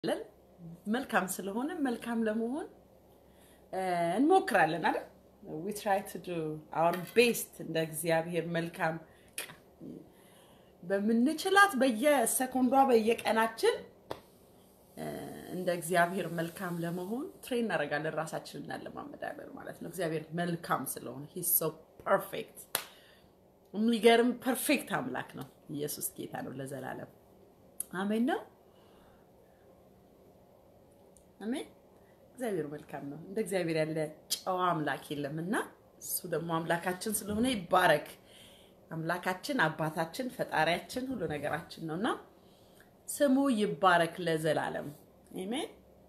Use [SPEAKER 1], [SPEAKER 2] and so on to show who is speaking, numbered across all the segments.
[SPEAKER 1] ለን መልካም ስለሆነ መልካም ለመሆን እንሞክራለን አይደል? ዊ ትራይ ቱ ዱ አወር ቤስት እንደ እግዚአብሔር መልካም በምንችላት በየሰኮንዷ በየቀናችን እንደ እግዚአብሔር መልካም ለመሆን ትሬን እናደርጋለን፣ ራሳችንን እናለማመዳለን ማለት ነው። እግዚአብሔር መልካም ስለሆነ ሂ ሶ ፐርፌክት የሚገርም ፐርፌክት አምላክ ነው። ኢየሱስ ጌታ ነው ለዘላለም አሜን ነው። አሜን። እግዚአብሔር መልካም ነው። እንደ እግዚአብሔር ያለ ጨዋ አምላክ የለም እና እሱ ደግሞ አምላካችን ስለሆነ ይባረክ። አምላካችን አባታችን፣ ፈጣሪያችን፣ ሁሉ ነገራችን ነው እና ስሙ ይባረክ ለዘላለም አሜን።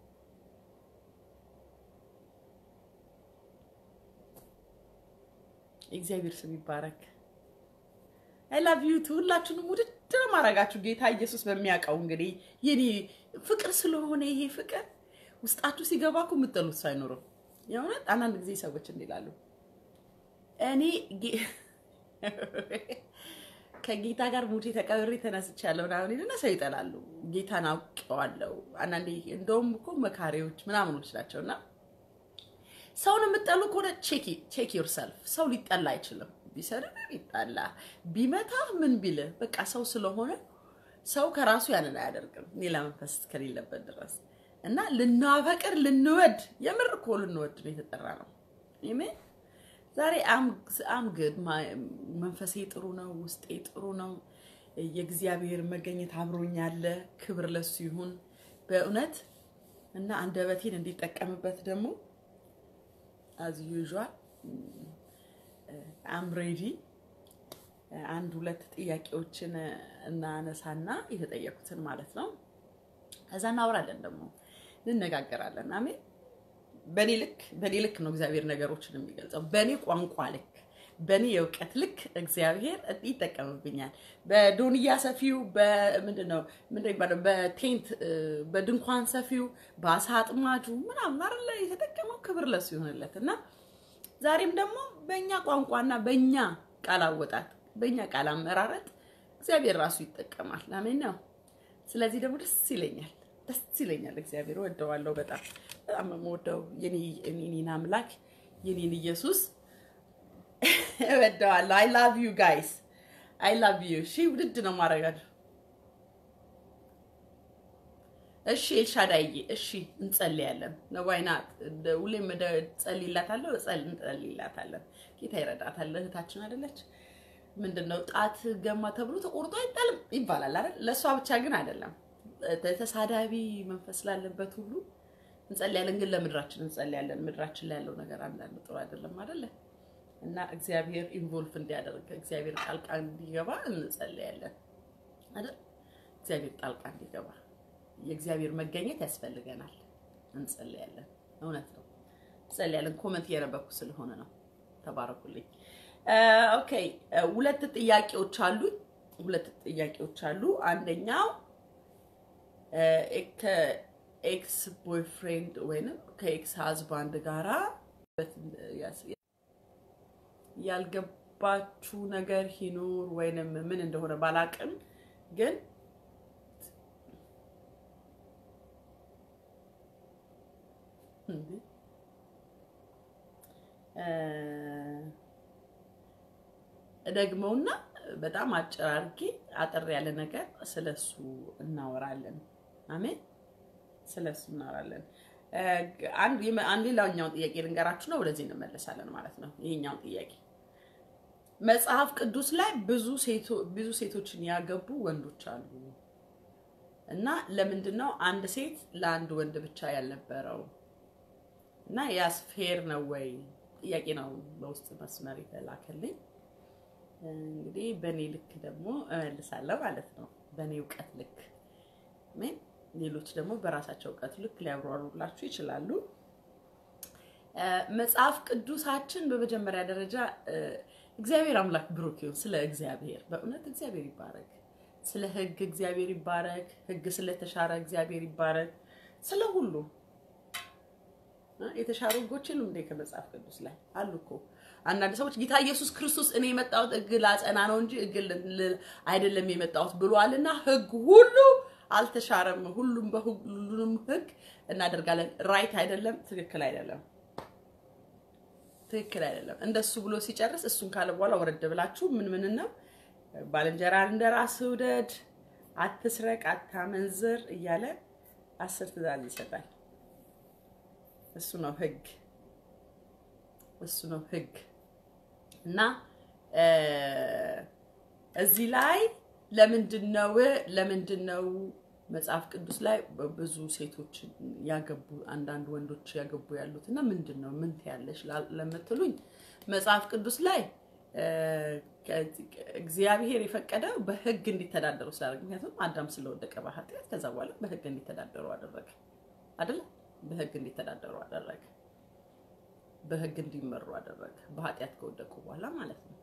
[SPEAKER 1] እግዚአብሔር ስም ይባረክ። አይ ላቭ ዩ ቱ ሁላችሁንም ውድድ ማድረጋችሁ ጌታ ኢየሱስ በሚያውቀው እንግዲህ የኔ ፍቅር ስለሆነ ይሄ ፍቅር ውስጣችሁ ሲገባ እኮ የምትጠሉት ሳይኖርም የእውነት አንዳንድ ጊዜ ሰዎች እንዲላሉ እኔ ከጌታ ጋር ሙቼ ተቀብሬ ተነስቻለሁ ምናምን ይልና ሰው ይጠላሉ። ጌታን አውቀዋለሁ። አንዳንዴ እንደውም እኮ መካሪዎች ምናምኖች ናቸው እና ሰውን የምጠሉ ከሆነ ቼክ ዮርሰልፍ። ሰው ሊጠላ አይችልም። ቢሰድብ ይጣላ፣ ቢመታ ምን ቢልህ በቃ ሰው ስለሆነ ሰው ከራሱ ያንን አያደርግም ሌላ መንፈስ ከሌለበት ድረስ እና ልናፈቅር ልንወድ የምር እኮ ልንወድ ነው የተጠራ ነው። አሜን። ዛሬ አም ግድ መንፈሴ ጥሩ ነው፣ ውስጤ ጥሩ ነው። የእግዚአብሔር መገኘት አብሮኛለ። ክብር ለሱ ይሁን በእውነት እና አንደበቴን እንዲጠቀምበት ደግሞ አዝ ዩዥዋል አም ሬዲ አንድ ሁለት ጥያቄዎችን እናነሳና የተጠየቁትን ማለት ነው። ከዛ እናወራለን ደግሞ እንነጋገራለን። አሜን። በእኔ ልክ በእኔ ልክ ነው እግዚአብሔር ነገሮችን የሚገልጸው። በእኔ ቋንቋ ልክ፣ በእኔ የእውቀት ልክ እግዚአብሔር ይጠቀምብኛል። በዶንያ ሰፊው በምንድን ነው ምንድን የሚባለው በቴንት በድንኳን ሰፊው በአሳ አጥማጁ ምናምን አይደለ የተጠቀመው። ክብር ለሱ ይሆንለት እና ዛሬም ደግሞ በእኛ ቋንቋና በእኛ ቃል አወጣት በእኛ ቃል አመራረጥ እግዚአብሔር ራሱ ይጠቀማል። አሜን ነው። ስለዚህ ደግሞ ደስ ይለኛል ደስ ይለኛል። እግዚአብሔር ወደዋለሁ። በጣም በጣም የምወደው የኔን አምላክ የኔን ኢየሱስ እወደዋለሁ። አይ ላቭ ዩ ጋይስ አይ ላቭ ዩ። እሺ ውድድ ነው ማድረጋለሁ። እሺ ኤልሻዳይዬ፣ እሺ እንጸልያለን። ነዋይናት ሁሌም ጸልይላታለሁ፣ እንጸልይላታለን። ጌታ ይረዳታል። እህታችን አይደለች? ምንድን ነው ጣት ገማ ተብሎ ተቆርጦ አይጣልም ይባላል አይደል? ለእሷ ብቻ ግን አይደለም ተሳዳቢ መንፈስ ላለበት ሁሉ እንጸልያለን። ግን ለምድራችን እንጸልያለን። ምድራችን ላይ ያለው ነገር አንዳንድ ጥሩ አይደለም አይደለ? እና እግዚአብሔር ኢንቮልቭ እንዲያደርግ እግዚአብሔር ጣልቃ እንዲገባ እንጸልያለን አይደል? እግዚአብሔር ጣልቃ እንዲገባ የእግዚአብሔር መገኘት ያስፈልገናል። እንጸልያለን። እውነት ነው፣ እንጸልያለን። ኮመንት እያነበብኩ ስለሆነ ነው። ተባረኩልኝ። ኦኬ፣ ሁለት ጥያቄዎች አሉ። ሁለት ጥያቄዎች አሉ። አንደኛው ከኤክስ ቦይፍሬንድ ወይንም ከኤክስ ሀዝባንድ ጋራ ያልገባችሁ ነገር ይኑር ወይንም ምን እንደሆነ ባላቅም ግን ደግመውና በጣም አጭር አድርጌ አጠር ያለ ነገር ስለሱ እናወራለን። አሜን። ስለሱ እናወራለን። አንድ ሌላኛውን ጥያቄ ልንገራችሁ ነው፣ ወደዚህ እንመለሳለን ማለት ነው። ይሄኛውን ጥያቄ መጽሐፍ ቅዱስ ላይ ብዙ ሴቶችን ያገቡ ወንዶች አሉ እና ለምንድን ነው አንድ ሴት ለአንድ ወንድ ብቻ ያልነበረው? እና ያስ ፌር ነው ወይ ጥያቄ ነው በውስጥ መስመር የተላከልኝ። እንግዲህ በእኔ ልክ ደግሞ እመልሳለሁ ማለት ነው። በእኔ እውቀት ልክ ምን ሌሎች ደግሞ በራሳቸው እውቀት ልክ ሊያብራሩላችሁ ይችላሉ። መጽሐፍ ቅዱሳችን በመጀመሪያ ደረጃ እግዚአብሔር አምላክ ብሩክ ይሁን። ስለ እግዚአብሔር በእውነት እግዚአብሔር ይባረክ። ስለ ሕግ እግዚአብሔር ይባረክ። ሕግ ስለተሻረ እግዚአብሔር ይባረክ። ስለ ሁሉ የተሻሩ ሕጎች የሉም እንዴ? ከመጽሐፍ ቅዱስ ላይ አሉ እኮ አንዳንድ ሰዎች ጌታ ኢየሱስ ክርስቶስ እኔ የመጣሁት ሕግ ላጸና ነው እንጂ ሕግ አይደለም የመጣሁት ብሏልና ሕግ ሁሉ አልተሻረም። ሁሉም በሁሉንም ህግ እናደርጋለን። ራይት አይደለም፣ ትክክል አይደለም፣ ትክክል አይደለም። እንደሱ ብሎ ሲጨርስ እሱን ካለ በኋላ ወረድ ብላችሁ ምን ምን ነው ባልንጀራን እንደ ራስህ ውደድ፣ አትስረቅ፣ አታመንዝር እያለ አስር ትእዛዝ ይሰጣል። እሱ ነው ህግ፣ እሱ ነው ህግ እና እዚህ ላይ ለምንድን ነው ለምንድን ነው መጽሐፍ ቅዱስ ላይ ብዙ ሴቶች ያገቡ አንዳንድ ወንዶች ያገቡ ያሉት እና ምንድን ነው ምን ትያለሽ ለምትሉኝ መጽሐፍ ቅዱስ ላይ እግዚአብሔር የፈቀደው በህግ እንዲተዳደሩ ስላደረገ ምክንያቱም አዳም ስለወደቀ በኃጢአት ከዛ በኋላ በህግ እንዲተዳደሩ አደረገ አይደለ በህግ እንዲተዳደሩ አደረገ በህግ እንዲመሩ አደረገ በኃጢአት ከወደቁ በኋላ ማለት ነው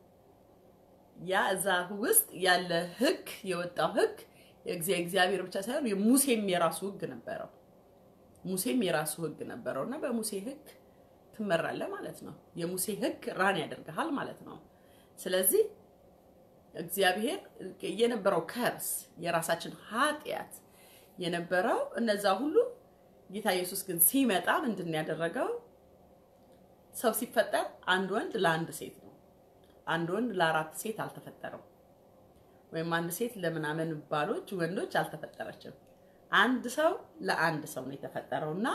[SPEAKER 1] ያ እዛ ውስጥ ያለ ህግ የወጣው ህግ እግዚአብሔር ብቻ ሳይሆን ሙሴም የራሱ ህግ ነበረው። ሙሴም የራሱ ህግ ነበረው እና በሙሴ ህግ ትመራለህ ማለት ነው። የሙሴ ህግ ራን ያደርግሃል ማለት ነው። ስለዚህ እግዚአብሔር የነበረው ከርስ የራሳችን ኃጢአት የነበረው እነዛ ሁሉ ጌታ ኢየሱስ ግን ሲመጣ ምንድን ያደረገው? ሰው ሲፈጠር አንድ ወንድ ለአንድ ሴት ነው። አንድ ወንድ ለአራት ሴት አልተፈጠረም። ወይም አንድ ሴት ለምናምን ባሎች ወንዶች አልተፈጠረችም። አንድ ሰው ለአንድ ሰው ነው የተፈጠረው እና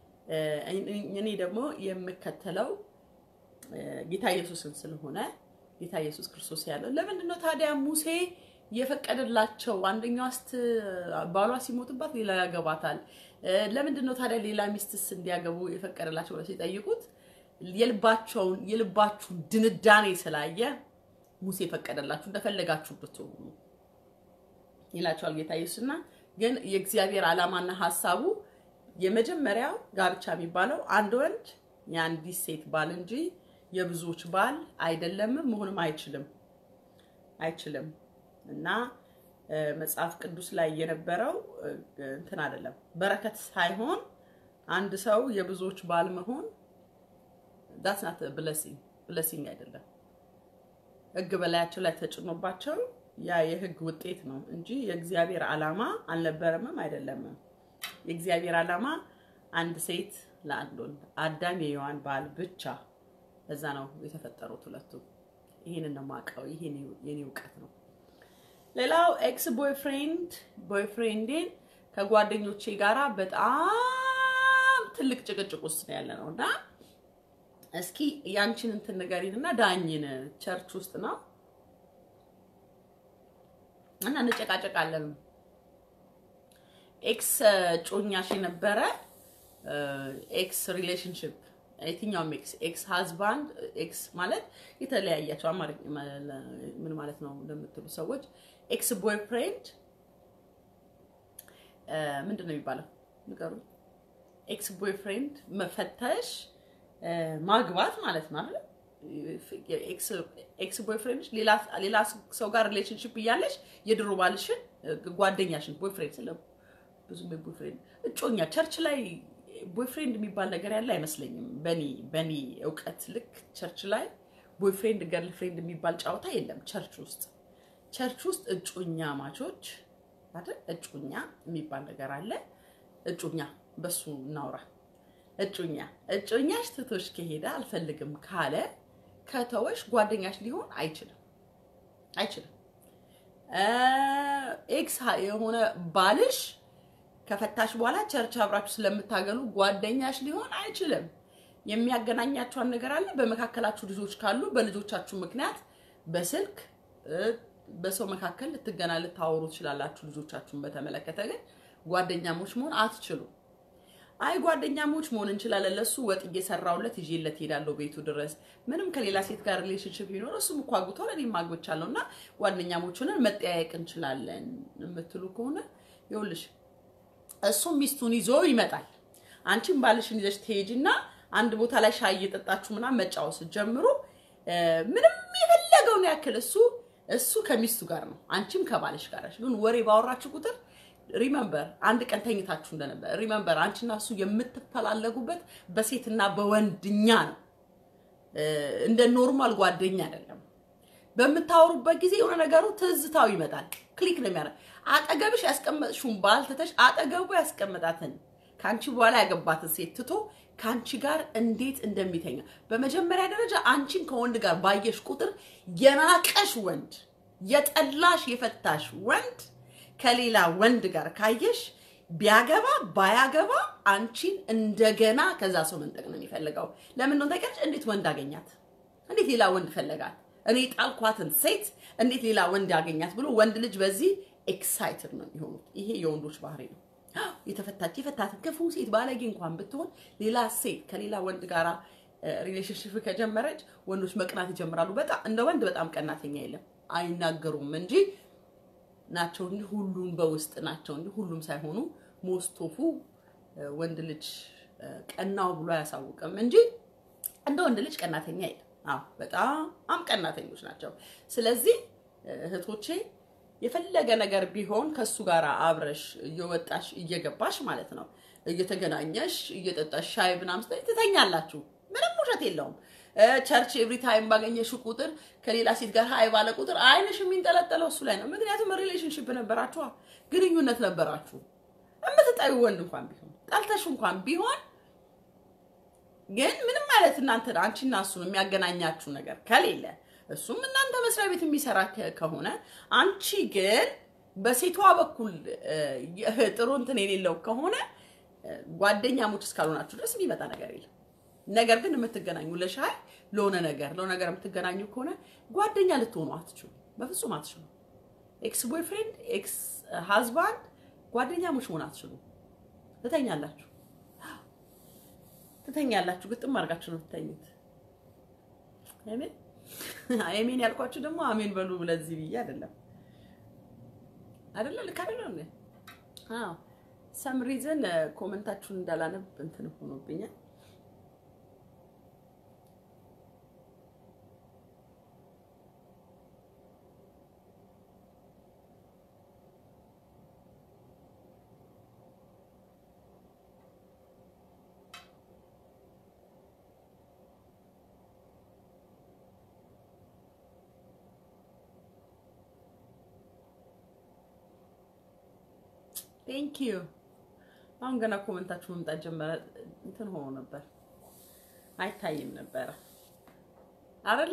[SPEAKER 1] እኔ ደግሞ የምከተለው ጌታ ኢየሱስን ስለሆነ ጌታ ኢየሱስ ክርስቶስ ያለው ለምንድን ነው ታዲያ ሙሴ የፈቀደላቸው አንደኛዋ ስት ባሏ ሲሞትባት ሌላ ያገባታል። ለምንድን ነው ታዲያ ሌላ ሚስትስ እንዲያገቡ የፈቀደላቸው ብለው ሲጠይቁት የልባቸውን የልባችሁን ድንዳኔ ስላየ ሙሴ የፈቀደላችሁ እንደፈለጋችሁ ብትሆኑ ይላቸዋል ጌታ ኢየሱስና ግን የእግዚአብሔር ዓላማና ሀሳቡ የመጀመሪያው ጋብቻ የሚባለው አንድ ወንድ የአንዲት ሴት ባል እንጂ የብዙዎች ባል አይደለም፣ መሆንም አይችልም አይችልም። እና መጽሐፍ ቅዱስ ላይ የነበረው እንትን አይደለም፣ በረከት ሳይሆን አንድ ሰው የብዙዎች ባል መሆን ዳትስ ናት ብለሲንግ ብለሲንግ አይደለም። ህግ በላያቸው ላይ ተጭኖባቸው ያ የህግ ውጤት ነው እንጂ የእግዚአብሔር ዓላማ አልነበረምም አይደለምም። የእግዚአብሔር ዓላማ አንድ ሴት ለአንድ ወንድ አዳም የሔዋን ባል ብቻ በዛ ነው የተፈጠሩት ሁለቱ። ይሄንን ነው የማውቀው። ይሄ የኔ እውቀት ነው። ሌላው ኤክስ ቦይፍሬንድ ቦይፍሬንዴን ከጓደኞቼ ጋራ በጣም ትልቅ ጭቅጭቅ ውስጥ ነው ያለ ነው እና እስኪ ያንቺን እንትን ንገሪንና ዳኝን። ቸርች ውስጥ ነው እና እንጨቃጨቃለን። ኤክስ ጮኛሽ የነበረ ኤክስ ሪሌሽንሽፕ የትኛውም ኤክስ ኤክስ ሃዝባንድ ኤክስ ማለት የተለያያቸው አማርኛ ምን ማለት ነው ለምትሉ ሰዎች ኤክስ ቦይፍሬንድ ምንድን ነው የሚባለው? ንገሩ። ኤክስ ቦይፍሬንድ መፈተሽ ማግባት ማለት ነው አይደል? ኤክስ ቦይፍሬንድ ሌላ ሰው ጋር ሪሌሽንሽፕ እያለሽ የድሮ ባልሽን ጓደኛሽን ቦይፍሬንድ ስለ ብዙ ቦይፍሬንድ እጮኛ ቸርች ላይ ቦይፍሬንድ የሚባል ነገር ያለ አይመስለኝም። በኒ በኒ እውቀት ልክ ቸርች ላይ ቦይፍሬንድ ገርል ፍሬንድ የሚባል ጨዋታ የለም ቸርች ውስጥ። ቸርች ውስጥ እጮኛ ማቾች አይደል? እጮኛ የሚባል ነገር አለ። እጮኛ በሱ እናውራ። እጮኛ እጮኛሽ ትቶሽ ከሄደ አልፈልግም ካለ ከተወሽ ጓደኛሽ ሊሆን አይችልም አይችልም። ኤክስ የሆነ ባልሽ ከፈታሽ በኋላ ቸርች አብራችሁ ስለምታገሉ ጓደኛሽ ሊሆን አይችልም። የሚያገናኛቸውን ነገር አለ። በመካከላችሁ ልጆች ካሉ በልጆቻችሁ ምክንያት በስልክ በሰው መካከል ልትገና ልታወሩ ትችላላችሁ። ልጆቻችሁን በተመለከተ ግን ጓደኛሞች መሆን አትችሉም። አይ ጓደኛሞች መሆን እንችላለን። ለሱ ወጥ እየሰራውለት ይዤለት ሄዳለሁ ቤቱ ድረስ ምንም ከሌላ ሴት ጋር ሪሌሽንሽፕ ቢኖር እሱም እኮ አግብቷል እኔም አግብቻለሁ እና ጓደኛሞች ሆነን መጠያየቅ እንችላለን የምትሉ ከሆነ ይኸውልሽ እሱ ሚስቱን ይዞ ይመጣል። አንቺም ባልሽን ይዘሽ ትሄጂና አንድ ቦታ ላይ ሻይ እየጠጣችሁ ምናምን መጫወት ስትጀምሩ ምንም የፈለገውን ያክል እሱ እሱ ከሚስቱ ጋር ነው፣ አንቺም ከባልሽ ጋር ነሽ። ግን ወሬ ባወራችሁ ቁጥር ሪመምበር አንድ ቀን ተኝታችሁ እንደነበር ሪመምበር አንቺና እሱ የምትፈላለጉበት በሴትና በወንድኛ ነው፣ እንደ ኖርማል ጓደኛ አይደለም። በምታወሩበት ጊዜ የሆነ ነገሩ ትዝታው ይመጣል። ክሊክ ነው የሚያደርግ። አጠገብሽ ያስቀመጥሽውን ባል ትተሽ አጠገቡ ያስቀመጣትን ከአንቺ በኋላ ያገባትን ሴት ትቶ ከአንቺ ጋር እንዴት እንደሚተኛ በመጀመሪያ ደረጃ አንቺን ከወንድ ጋር ባየሽ ቁጥር የናቀሽ ወንድ የጠላሽ የፈታሽ ወንድ ከሌላ ወንድ ጋር ካየሽ ቢያገባ ባያገባ አንቺን እንደገና ከዛ ሰው መንጠቅ ነው የሚፈልገው። ለምን ነው ታውቂያለሽ? እንዴት ወንድ አገኛት? እንዴት ሌላ ወንድ ፈለጋት? እኔ ጣልኳትን ሴት እንዴት ሌላ ወንድ ያገኛት ብሎ ወንድ ልጅ በዚህ ኤክሳይትድ ነው የሚሆኑት። ይሄ የወንዶች ባህሪ ነው። የተፈታች የፈታትን ክፉ ሴት ባለጌ እንኳን ብትሆን ሌላ ሴት ከሌላ ወንድ ጋራ ሪሌሽንሽፕ ከጀመረች ወንዶች መቅናት ይጀምራሉ። በጣም እንደ ወንድ በጣም ቀናተኛ የለም፣ አይናገሩም እንጂ ናቸው እንጂ ሁሉም በውስጥ ናቸው እንጂ ሁሉም ሳይሆኑ ሞስቶፉ ወንድ ልጅ ቀናው ብሎ አያሳውቅም እንጂ እንደ ወንድ ልጅ ቀናተኛ የለም። አዎ በጣም ቀናተኞች ናቸው። ስለዚህ እህቶቼ የፈለገ ነገር ቢሆን ከሱ ጋር አብረሽ እየወጣሽ እየገባሽ ማለት ነው እየተገናኘሽ እየጠጣሽ ሻይ ምናምን ስትይ ትተኛላችሁ። ምንም ውሸት የለውም። ቸርች ኤቭሪ ታይም ባገኘሽ ቁጥር ከሌላ ሴት ጋር ሀይ ባለ ቁጥር አይንሽ የሚንጠለጠለው እሱ ላይ ነው። ምክንያቱም ሪሌሽንሽፕ ነበራችሁ፣ ግንኙነት ነበራችሁ። የምትጠዩ ወንድ እንኳን ቢሆን ጠልተሽ እንኳን ቢሆን ግን ምንም ማለት እናንተ አንቺና እሱን የሚያገናኛችሁ ነገር ከሌለ እሱም እናንተ መስሪያ ቤት የሚሰራ ከሆነ አንቺ ግን በሴቷ በኩል ጥሩ እንትን የሌለው ከሆነ ጓደኛሞች እስካልሆናችሁ ድረስ የሚመጣ ነገር የለም። ነገር ግን የምትገናኙ ለሻይ ለሆነ ነገር ለሆነ ነገር የምትገናኙ ከሆነ ጓደኛ ልትሆኑ አትችሉ፣ በፍጹም አትችሉ። ኤክስ ቦይፍሬንድ፣ ኤክስ ሃዝባንድ ጓደኛሞች መሆን አትችሉ። ትተኛላችሁ ትተኛላችሁ፣ ግጥም አድርጋችሁ ነው ትተኙት። አሜን አሜን ያልኳችሁ ደግሞ አሜን በሉ ለዚህ ብዬ አይደለም አይደለ ልክ አይደለም እንዴ? አዎ ሰም ሪዝን ኮመንታችሁን እንዳላነብ እንትን ሆኖብኛል። ቴንክ ዩ። አሁን ገና ኮመንታችሁ መምጣት ጀመረ። እንትን ሆኖ ነበር አይታይም ነበረ አይደለ?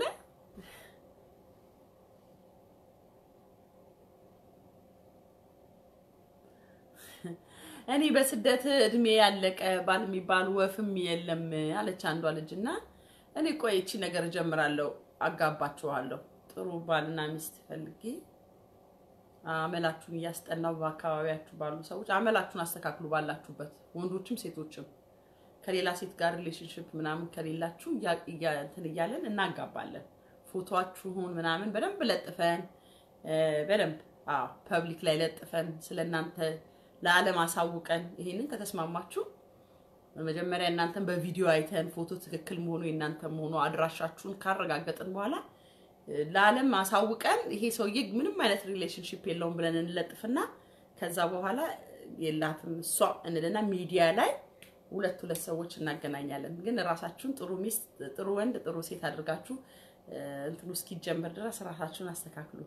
[SPEAKER 1] እኔ በስደት እድሜ ያለቀ ባል የሚባል ወፍም የለም አለች አንዷ ልጅ እና እኔ ቆይ እቺ ነገር እጀምራለሁ፣ አጋባችኋለሁ ጥሩ ባልና ሚስት ፈልጌ አመላችሁን እያስጠናው በአካባቢያችሁ ባሉ ሰዎች አመላችሁን አስተካክሉ። ባላችሁበት ወንዶችም ሴቶችም ከሌላ ሴት ጋር ሪሌሽንሽፕ ምናምን ከሌላችሁ እንትን እያለን እናጋባለን። ፎቶችሁን ምናምን በደንብ ለጥፈን በደንብ ፐብሊክ ላይ ለጥፈን ስለእናንተ ለዓለም አሳውቀን ይሄንን ከተስማማችሁ መጀመሪያ እናንተን በቪዲዮ አይተን ፎቶ ትክክል መሆኑ የእናንተ መሆኑ አድራሻችሁን ካረጋገጥን በኋላ ለዓለም አሳውቀን ይሄ ሰውዬ ምንም አይነት ሪሌሽንሽፕ የለውም ብለን እንለጥፍና ከዛ በኋላ የላትም እሷ እንልና ሚዲያ ላይ ሁለት ሁለት ሰዎች እናገናኛለን። ግን ራሳችሁን ጥሩ ሚስት፣ ጥሩ ወንድ፣ ጥሩ ሴት አድርጋችሁ እንትኑ እስኪጀመር ድረስ ራሳችሁን አስተካክሉ።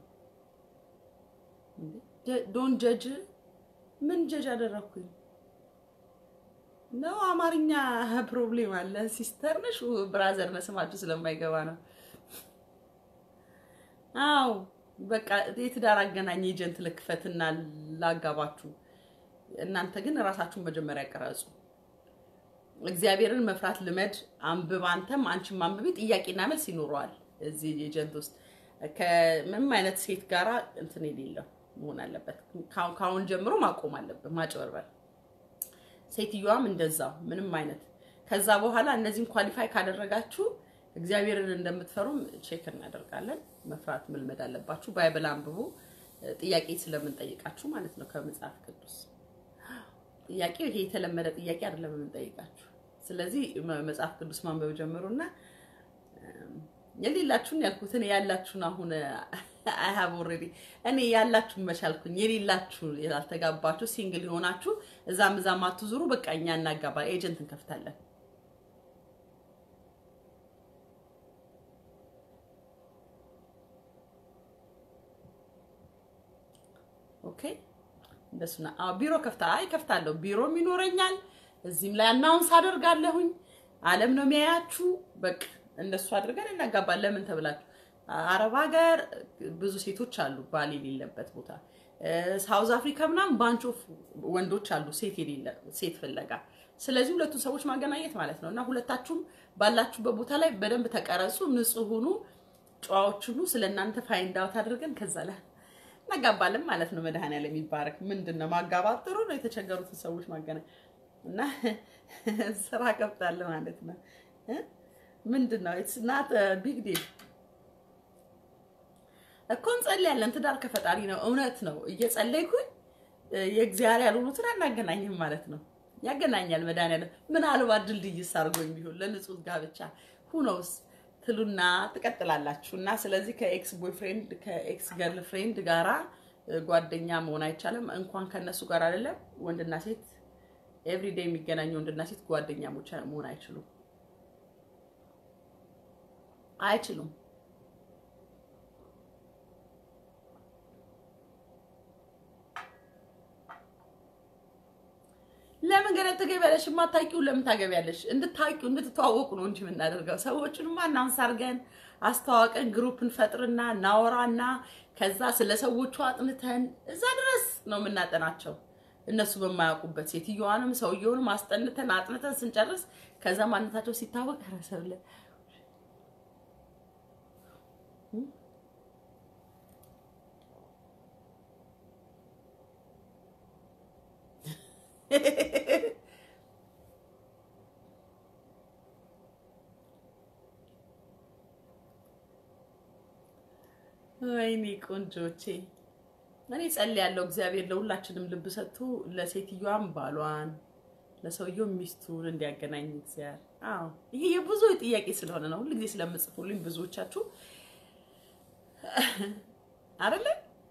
[SPEAKER 1] ዶን ጀጅ ምን ጀጅ አደረግኩኝ ነው? አማርኛ ፕሮብሌም አለ። ሲስተር ነሽ ብራዘር ነህ ስማችሁ ስለማይገባ ነው። አው በቃ የትዳር አገናኝ ኤጀንት ልክፈትና ላጋባችሁ። እናንተ ግን ራሳችሁን መጀመሪያ ቀረጹ። እግዚአብሔርን መፍራት ልመድ። አንብብ፣ አንተም አንቺም አንብቢ። ጥያቄና መልስ ይኖረዋል እዚህ ኤጀንት ውስጥ። ከምንም አይነት ሴት ጋራ እንትን የሌለው መሆን አለበት። ከአሁን ጀምሮ ማቆም አለበት ማጭበርበር። ሴትዮዋም እንደዛው ምንም አይነት ከዛ በኋላ እነዚህን ኳሊፋይ ካደረጋችሁ እግዚአብሔርን እንደምትፈሩም ቼክ እናደርጋለን። መፍራት መልመድ አለባችሁ። ባይብል አንብቡ። ጥያቄ ስለምንጠይቃችሁ ማለት ነው ከመጽሐፍ ቅዱስ ጥያቄው ይሄ የተለመደ ጥያቄ አይደለም የምንጠይቃችሁ። ስለዚህ መጽሐፍ ቅዱስ ማንበብ ጀምሩና የሌላችሁን ያልኩትን ያላችሁን አሁን አይ ሃቭ ኦልሬዲ እኔ ያላችሁን መቻልኩኝ የሌላችሁ ያልተጋባችሁ ሲንግል የሆናችሁ እዛም እዛም አትዙሩ። በቃ እኛ እናጋባ ኤጀንት እንከፍታለን። ኦኬ እንደሱ ነው። አዎ ቢሮ ከፍታ አይ ከፍታለሁ። ቢሮም ይኖረኛል። እዚህም ላይ አናውንስ አደርጋለሁኝ። ዓለም ነው የሚያያችሁ። በቃ እንደሱ አድርገን እናጋባለን። ለምን ተብላችሁ አረብ ሀገር ብዙ ሴቶች አሉ ባል የሌለበት ቦታ። ሳውዝ አፍሪካ ምናምን ባንች ኦፍ ወንዶች አሉ ሴት የሌለ ሴት ፍለጋ። ስለዚህ ሁለቱን ሰዎች ማገናኘት ማለት ነው እና ሁለታችሁም ባላችሁበት ቦታ ላይ በደንብ ተቀረጹ፣ ንጹህ ሁኑ፣ ጨዋዎች ሁኑ። ስለ እናንተ ፋይንድ አውት አድርገን ከዛ ላይ እናጋባለን ማለት ነው። መድኃኒዓለም የሚባረክ ምንድን ነው ማጋባት ጥሩ ነው። የተቸገሩትን ሰዎች ማገናኝ እና ስራ ገብታለሁ ማለት ነው። ምንድን ነው ኢትስ ናት ቢግ ዲል እኮ እንጸልያለን። ትዳር ከፈጣሪ ነው። እውነት ነው። እየጸለይኩኝ የእግዚአብሔር ያልሆኑትን አናገናኝም ማለት ነው። ያገናኛል መድኃኒዓለም። ምናልባት ድልድይ አድርጎኝ ቢሆን ለንጹህ ጋብቻ ሁኖስ ትሉና ትቀጥላላችሁ። እና ስለዚህ ከኤክስ ቦይፍሬንድ ከኤክስ ገርል ፍሬንድ ጋራ ጓደኛ መሆን አይቻልም። እንኳን ከነሱ ጋር አይደለም ወንድና ሴት ኤቭሪዴይ የሚገናኙ ወንድና ሴት ጓደኛ መሆን አይችሉም አይችሉም። ለምን ገና ትገቢያለሽ? የማታውቂው ለምን ታገቢያለሽ? እንድታውቂው እንድትተዋወቁ ነው እንጂ የምናደርገው። ሰዎችንማ አናውንስ አድርገን አስተዋወቀን ግሩፕ እንፈጥርና እናወራና ከዛ ስለ ሰዎቹ አጥንተን እዛ ድረስ ነው የምናጠናቸው። እነሱ በማያውቁበት ሴትዮዋንም ሰውየውንም አስጠንተን አጥንተን ስንጨርስ ከዛ ማንነታቸው ሲታወቅ ረሰብለ ወይኔ ቆንጆቼ፣ እኔ ጸልያለሁ እግዚአብሔር ለሁላችንም ልብ ሰጥቶ ለሴትዮዋም ባሏን ለሰውየው ሚስቱን እንዲያገናኝ እግዚአብሔር። አዎ ይሄ የብዙ ጥያቄ ስለሆነ ነው ሁልጊዜ ስለምጽፉልኝ ብዙዎቻችሁ አይደለ?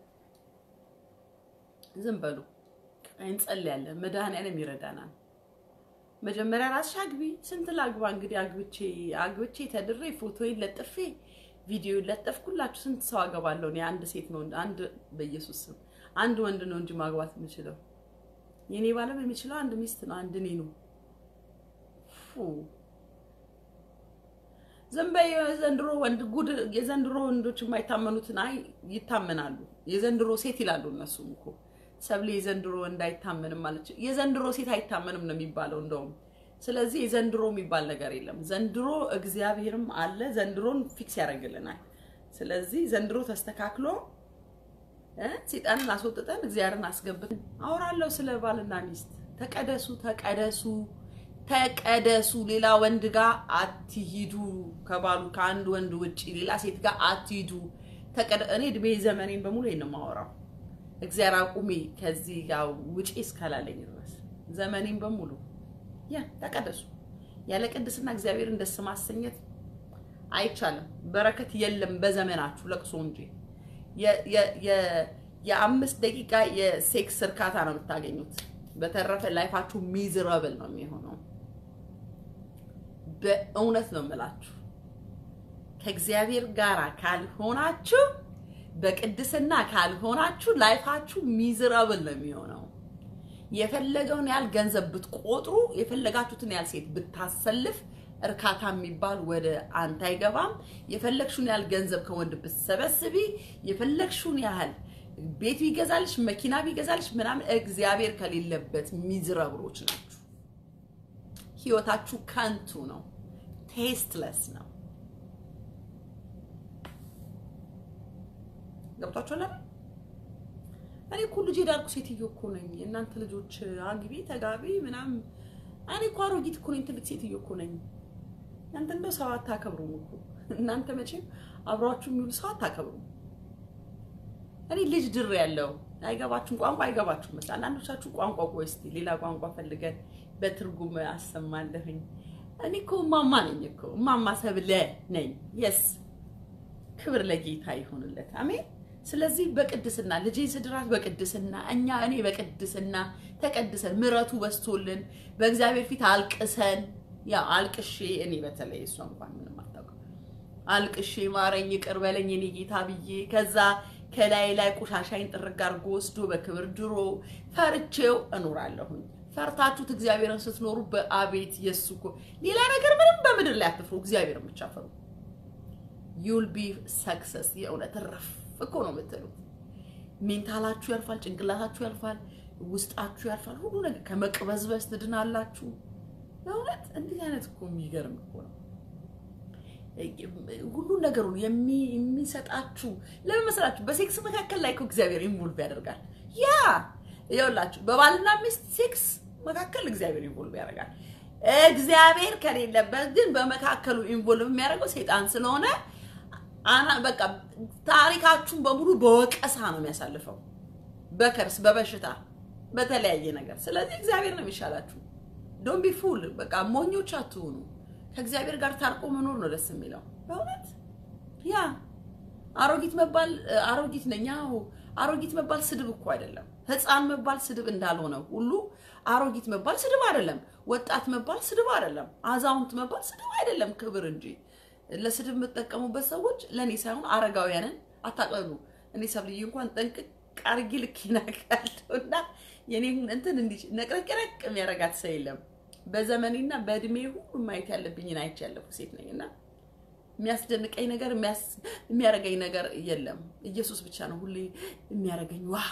[SPEAKER 1] ዝም በሉ እንጸልያለን። መድኃኒዓለም ይረዳናል። መጀመሪያ ራስሽ አግቢ። ስንት ላግባ እንግዲህ አግብቼ አግብቼ ተድሬ ፎቶዬን ለጥፌ ቪዲዮ ለጠፍኩላችሁ ስንት ሰው አገባለሁ? እኔ አንድ ሴት ነው አንድ በኢየሱስ ስም አንድ ወንድ ነው እንጂ ማግባት የምችለው የኔ ባለም የሚችለው አንድ ሚስት ነው፣ አንድ እኔ ነው። ዝም በይ። የዘንድሮ ወንድ ጉድ። የዘንድሮ ወንዶች የማይታመኑትን አይ ይታመናሉ። የዘንድሮ ሴት ይላሉ እነሱም እኮ ሰብሌ የዘንድሮ ወንድ አይታመንም ማለች። የዘንድሮ ሴት አይታመንም ነው የሚባለው እንደውም። ስለዚህ የዘንድሮ የሚባል ነገር የለም። ዘንድሮ እግዚአብሔርም አለ፣ ዘንድሮን ፊክስ ያደርግልናል። ስለዚህ ዘንድሮ ተስተካክሎ ሴጣንን አስወጥተን እግዚአብሔርን አስገብተን አወራለሁ ስለ ባልና ሚስት። ተቀደሱ፣ ተቀደሱ፣ ተቀደሱ። ሌላ ወንድ ጋር አትሂዱ። ከባሉ ከአንድ ወንድ ውጭ ሌላ ሴት ጋር አትሂዱ። እኔ እድሜ ዘመኔን በሙሉ ይሄን ነው የማወራው። እግዚአብሔር አቁሜ ከዚህ ጋር ውጪ እስካላለኝ ድረስ ዘመኔን በሙሉ ያ ተቀደሱ። ያለ ቅድስና እግዚአብሔርን ደስ ማሰኘት አይቻልም። በረከት የለም በዘመናችሁ ለቅሶ እንጂ የአምስት ደቂቃ የሴክስ እርካታ ነው የምታገኙት። በተረፈ ላይፋችሁ ሚዝረብል ነው የሚሆነው። በእውነት ነው የምላችሁ። ከእግዚአብሔር ጋር ካልሆናችሁ፣ በቅድስና ካልሆናችሁ ላይፋችሁ ሚዝረብል ነው የሚሆነው። የፈለገውን ያህል ገንዘብ ብትቆጥሩ፣ የፈለጋችሁትን ያህል ሴት ብታሰልፍ እርካታ የሚባል ወደ አንተ አይገባም። የፈለግሽውን ያህል ገንዘብ ከወንድ ብትሰበስቢ፣ የፈለግሽውን ያህል ቤት ቢገዛልሽ፣ መኪና ቢገዛልሽ ምናምን እግዚአብሔር ከሌለበት ሚዝረብሮች ናችሁ። ህይወታችሁ ከንቱ ነው፣ ቴስትለስ ነው። ገብቷችኋል አይደል? እኔ እኮ ልጅ የዳርኩ ሴትዮ እኮ ነኝ። እናንተ ልጆች አግቢ ተጋቢ ምናምን። እኔ እኮ አሮጊት እኮ ነኝ፣ ትልቅ ሴትዮ እኮ ነኝ። እናንተ እንደው ሰው አታከብሩም እኮ እናንተ መቼም አብሯችሁ የሚውሉ ሰው አታከብሩም። እኔ ልጅ ድር ያለው አይገባችሁም፣ ቋንቋ አይገባችሁም መሰለኝ። አንዳንዶቻችሁ ቋንቋ ቆይ እስኪ ሌላ ቋንቋ ፈልገን በትርጉም አሰማለሁኝ። እኔ እኮ እማማ ነኝ እኮ እማማ ሰብለ ነኝ። የስ ክብር ለጌታ ይሆንለት፣ አሜን። ስለዚህ በቅድስና ልጄን ስድራት በቅድስና እኛ እኔ በቅድስና ተቀድሰን ምሕረቱ በስቶልን በእግዚአብሔር ፊት አልቅሰን ያ አልቅሼ እኔ በተለይ እሷ እንኳን ምንም አታውቅም አልቅሼ ማረኝ ይቅር በለኝ እኔ ጌታ ብዬ ከዛ ከላይ ላይ ቆሻሻይን ጥርግ አድርጎ ወስዶ በክብር ድሮ ፈርቼው እኖራለሁኝ። ፈርታችሁት እግዚአብሔርን ስትኖሩ በአቤት የሱ እኮ ሌላ ነገር ምንም በምድር ላይ አትፍሩ፣ እግዚአብሔርን ብቻ ፍሩ። ዩል ቢ ሰክሰስ የእውነት ረፍ እኮ ነው የምትሉት። ሜንታላችሁ ያልፋል፣ ጭንቅላታችሁ ያልፋል፣ ውስጣችሁ ያልፋል። ሁሉ ነገር ከመቅበዝበዝ ትድናላችሁ። በእውነት እንዲህ አይነት እኮ የሚገርም እኮ ነው። ሁሉን ነገሩን የሚሰጣችሁ ለምን መሰላችሁ? በሴክስ መካከል ላይ እኮ እግዚአብሔር ኢንቮልቭ ያደርጋል። ያ ይኸውላችሁ በባልና ሚስት ሴክስ መካከል እግዚአብሔር ኢንቮልቭ ያደርጋል። እግዚአብሔር ከሌለበት ግን በመካከሉ ኢንቮልቭ የሚያደርገው ሴጣን ስለሆነ አና በቃ ታሪካችሁን በሙሉ በወቀሳ ነው የሚያሳልፈው፣ በከርስ በበሽታ በተለያየ ነገር። ስለዚህ እግዚአብሔር ነው የሚሻላችሁ። ዶንት ቢ ፉል በቃ ሞኞች አትሆኑ። ከእግዚአብሔር ጋር ታርቆ መኖር ነው ደስ የሚለው በእውነት ያ አሮጊት መባል አሮጊት ነኝ አዎ አሮጊት መባል ስድብ እኮ አይደለም ህፃን መባል ስድብ እንዳልሆነ ሁሉ አሮጊት መባል ስድብ አይደለም ወጣት መባል ስድብ አይደለም አዛውንት መባል ስድብ አይደለም ክብር እንጂ ለስድብ የምትጠቀሙበት ሰዎች ለእኔ ሳይሆን አረጋውያንን አታቀሉ እኔ ሰብልዬ እንኳን ጠንቅቅ አርጊ ልክ ይናቃለሁ እና የኔን እንትን እንዲህ ነቅረቅረቅ የሚያረጋት ሰው የለም በዘመኔና በእድሜ ሁሉ ማየት ያለብኝን አይቼ ያለፉ ሴት ነኝ እና የሚያስደንቀኝ ነገር የሚያረገኝ ነገር የለም። ኢየሱስ ብቻ ነው ሁሌ የሚያረገኝ። ዋው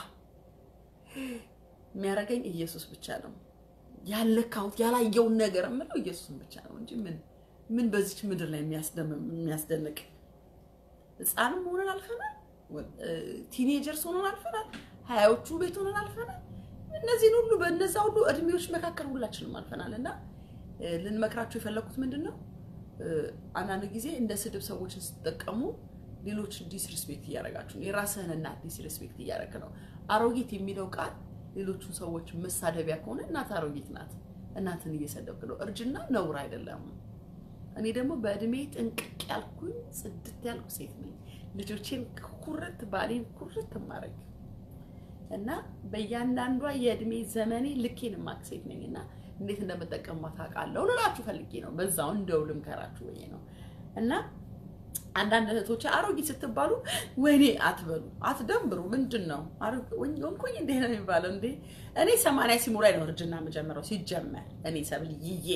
[SPEAKER 1] የሚያረገኝ ኢየሱስ ብቻ ነው። ያለካሁት ያላየውን ነገር የምለው ኢየሱስን ብቻ ነው እንጂ ምን ምን በዚች ምድር ላይ የሚያስደንቅ ህፃንም ሆነን አልፈናል። ቲኔጀርስ ሆነን አልፈናል። ሀያዎቹ ቤት ሆነን አልፈናል። እነዚህን ሁሉ በእነዛ ሁሉ እድሜዎች መካከል ሁላችንም አልፈናል እና ልንመክራችሁ የፈለኩት ምንድን ነው አንዳንድ ጊዜ እንደ ስድብ ሰዎችን ስትጠቀሙ ሌሎች ዲስሪስፔክት እያደረጋችሁ ነው። የራስህን እናት ዲስሪስፔክት እያደረግ ነው። አሮጊት የሚለው ቃል ሌሎቹን ሰዎች መሳደቢያ ከሆነ እናት አሮጊት ናት፣ እናትን እየሰደብክ ነው። እርጅና ነውር አይደለም። እኔ ደግሞ በእድሜ ጥንቅቅ ያልኩኝ ጽድት ያልኩ ሴት ነኝ። ልጆቼን ኩርት ባሌን ኩርት ማድረግ እና በእያንዳንዷ የእድሜ ዘመኔ ልኬን የማቅ ሴት ነኝ እና እንዴት እንደምጠቀምባት አውቃለሁ ልላችሁ ፈልጌ ነው። በዛው እንደው ልምከራችሁ ብዬ ነው። እና አንዳንድ እህቶች አሮጊት ስትባሉ ወይኔ አትበሉ፣ አትደንብሩ። ምንድን ነው ወንኮኝ እንዴ ነው የሚባለው? እንዴ እኔ ሰማንያ ሲሞላኝ ነው እርጅና የምጀምረው። ሲጀመር እኔ ሰብል ይዬ